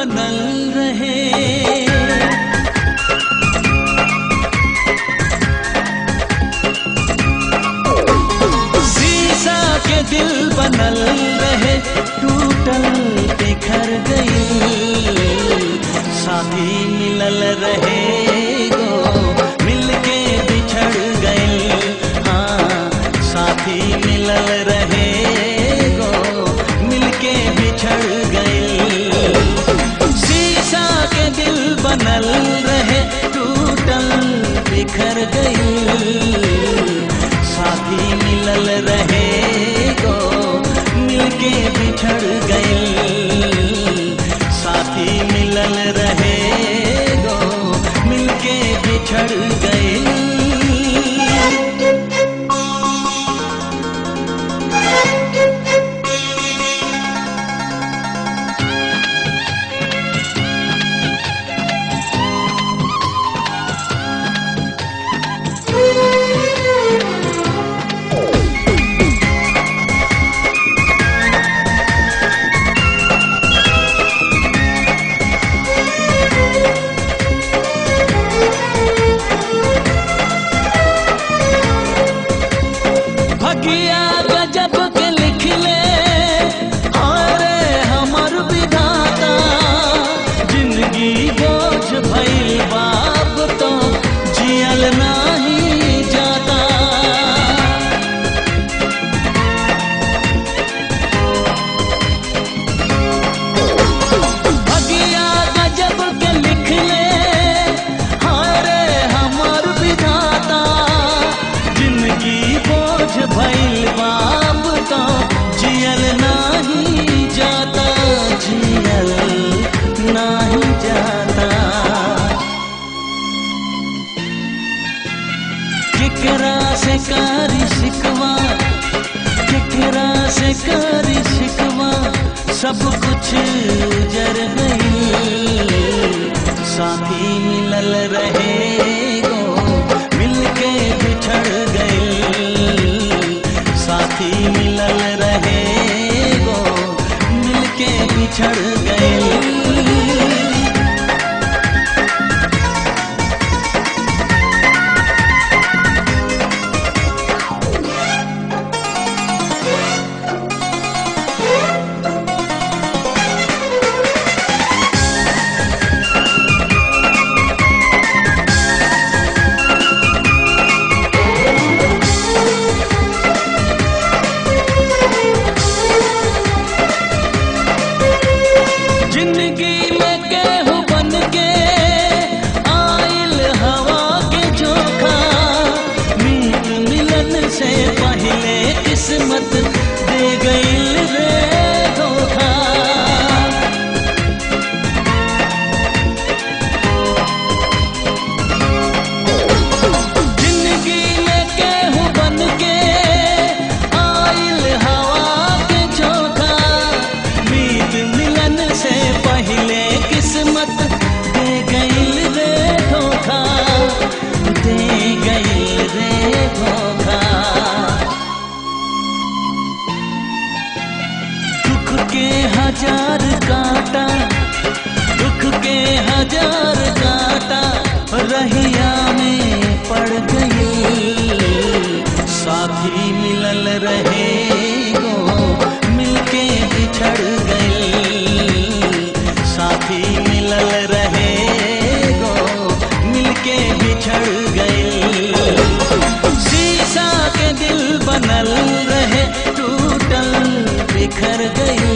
बनल रहे शीशा के दिल बनल रहे टूटल बिखर गई साथी मिलल रहे गो मिलके बिछड़ गई हाँ साथी मिलल रहे गो मिलके बिछड़ गई शीशा के दिल बनल रहे टूटल बिखर गई साथी मिलल रहे गो मिलके बिछड़ गई साथी मिलल रहे गो मिलके बिछड़ गई भगिया गजब के लिखले अरे हमर विधाता जिंदगी बोझ भइल बाप तो जियल नाही जाता भगिया गजब के लिखले हारे हमर विधाता जिंदगी बोझ भइल बाप तो जियल नाही जाता जियल नाही जाता केकरा से कारी शिकवा केकरा से कारी शिकवा सब कुछ जर गई साथी मिलल रहे गो मिलके बिछड़ गई साथी मिलल रहे गो मिलके बिछड़ गई जिंदगी में केहू बन के आइल हवा के झोंका मीत मिलन से पहले किस्मत दे गईल रे धोखा जिंदगी में केहू बन के आइल हवा के झोंका मीत मिलन से पहले किस्मत दे गईल रे धोखा दे गईल रे धोखा दुख के हजार कांटा दुख के हजार कांटा रहिया में पड़ गई साथी मिलल रहे गो मिलके बिछड़ गई साथी मिलल रहे गो मिलके बिछड़ गई शीशा के दिल बनल रहे टूटल बिखर गई